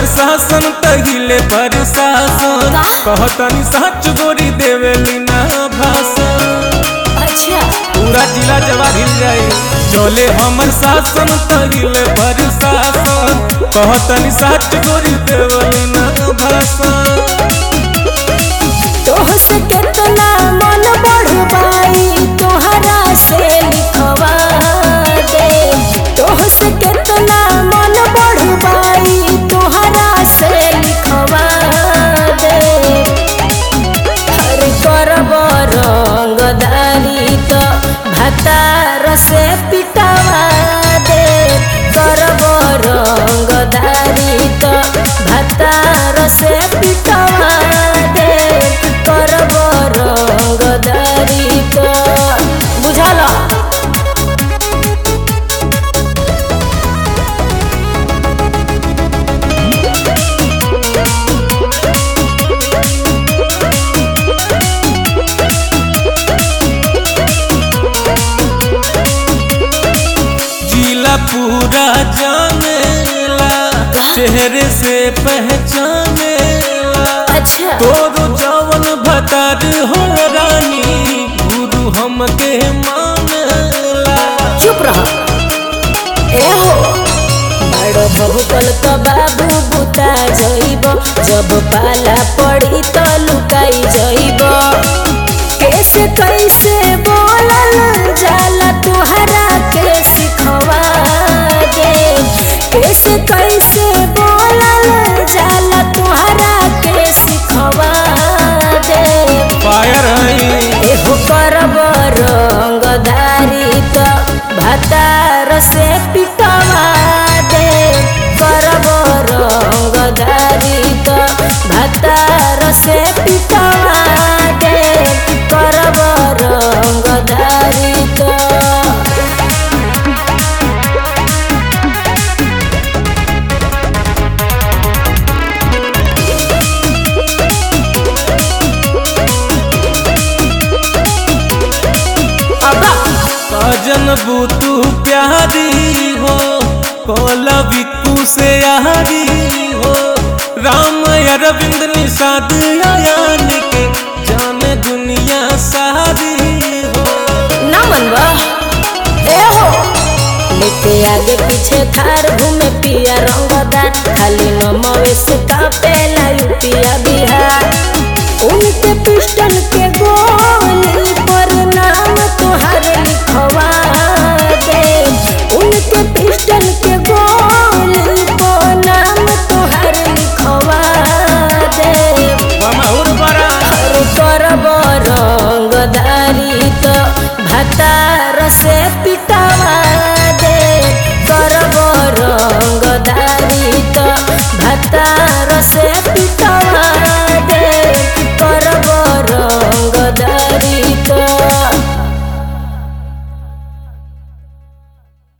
शासन तहिले पर शासन का? कहतनी सच गोरी देवेली ना भाषण अच्छा पूरा जिला जवाब हिल जाए चले हमर शासन तहिले पर शासन कहतनी सच गोरी देवेली ना भाषण तोह से केतना मन बढ़वाई तोहरा से लिखवा दे तोह से केतना मन बढ़वाई तोहरा से लिखवा दे हर करब रंगदारी तो भतार से पिटवा दे करब रंगदारी तो भतार से पिटवा दे करब रंगदारी तो बुझल जिला पूरा जानेला चेहरे से पहचानेला अच्छा तोरो जवन भतार हो रानी गुरु हमके मानेला चुप रह ए हो बड़ बहुकल तो बाबू बुता जइब जब पाला पड़ी तो लुकाई जइब कैसे कैसे बोलल जाला तुहरा के सिखवा दे कैसे कैसे बोलल जाला तुहरा के सिखवा दे फायर है एहो करब रंगदारी तो भतार से पिटवा दे करब रंगदारी तो भतार से पिटवा दे करब रंगदारी तो सजन बुतू प्यारी हो कोला बिकू से यारी हो राम अरविंद निषाद यान के जाने दुनिया सारी हो ना मनवा ए हो लेके आगे पीछे थार घूमे पिया रंगदार खाली नमवे से कापेला यूपिया बिहार